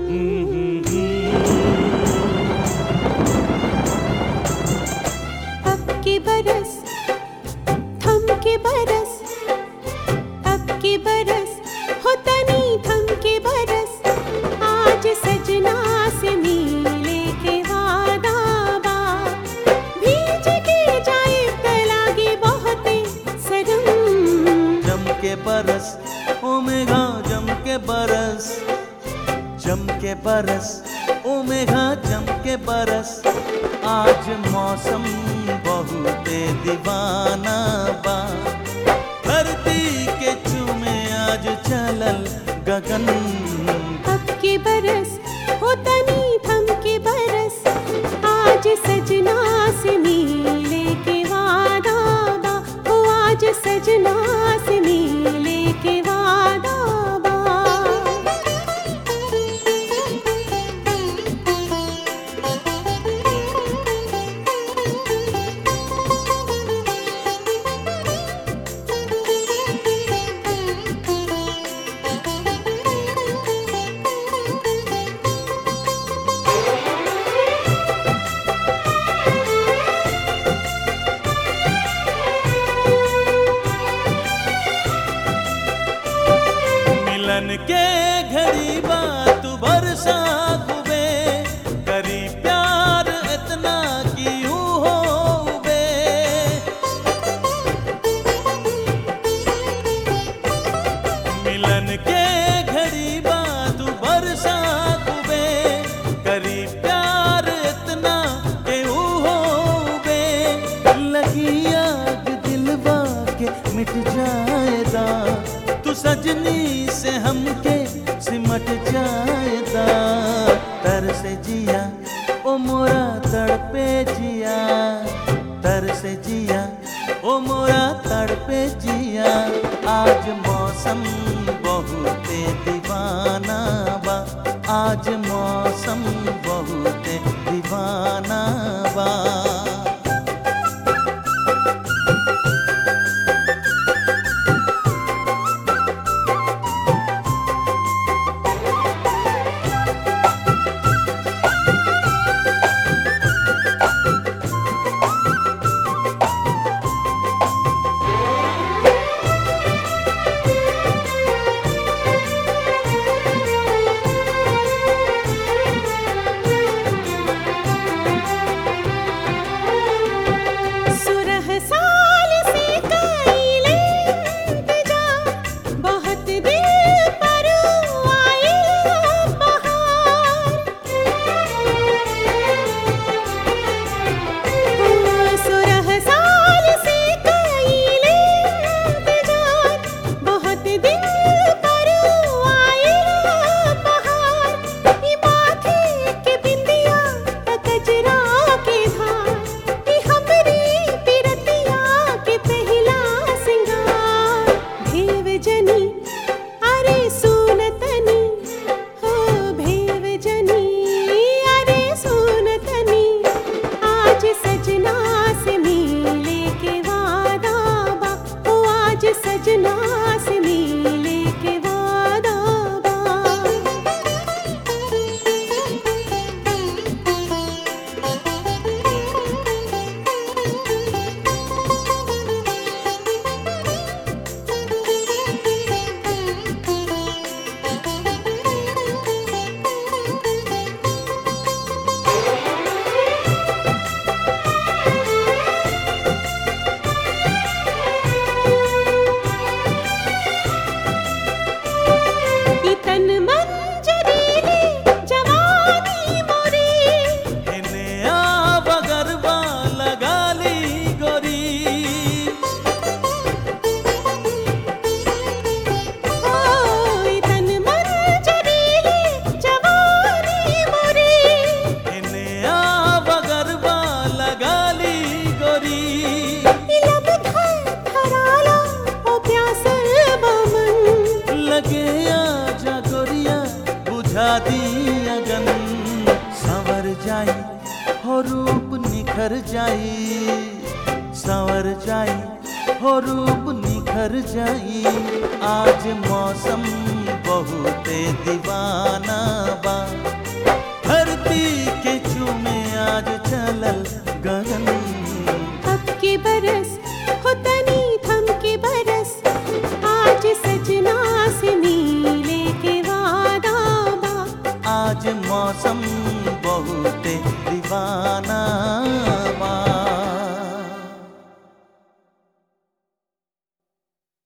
अब के बरस थम के बरस अब के बरस हो तनी थम के बरस आज सजना से मिले के वादा बा भीज के जाए तलागे बहुत सरम जम के बरस ओ मेघा जम के बरस जम के बरस ओ मेघा जम के बरस आज मौसम बहुत दीवाना बा धरती के चूमे आज चलल गगन अब के बरस हो तनी थम के बरस आज सजना से मिले के वादा बा हो आज सजना से मिले के वादा बा मिलन के घड़ी बात बरसा खुबे करी प्यार इतना क्यों हो बे मिलन के घड़ी बात बरसा खुबे करी प्यार इतना क्यों हो बे लगी आग दिलवा के मिट जाएगा तू सजनी से हमके सिमट जाएगा तर से जिया ओ मोरा तड़पे जिया तर से जिया ओ मोरा तड़पे जिया आज मौसम बहुत दीवाना बा आज मौसम बहुत दीवाना बा सुरह साल से कईले इंतजार बहुत दिल पर आए बहार सुरह साल से कईले इंतजार बहुत दिल पर आए बहार ई माथे के बिंदिया कजरा के धार ई हमरी पिरतिया के पहला सिंगार भेव जनी अरे सुनतनी हो भेव जनी अरे सुनतनी आज सजना से मिले के वादा बा ओ आज सजना से मिले के वादा बा ई तन मन जरीले जवानी मोरी इने आव गरबा लगा ली गोरी ओ ई तन मन जरीले जवानी मोरी इने आव गरबा लगा ली गोरी ई लब धर धराला ओ प्यासल बमन लगे आजा गोरिया बुझा दिया गन संवर जाई हो रूप निखर जाई संवर जाई हो रूप निखर जाई आज मौसम बहुते दीवाना बा धरती के चूमे आज चलल गगन अब के बरस हो तनी थम के बरस आज सजना से मिले के वादा बा आज मौसम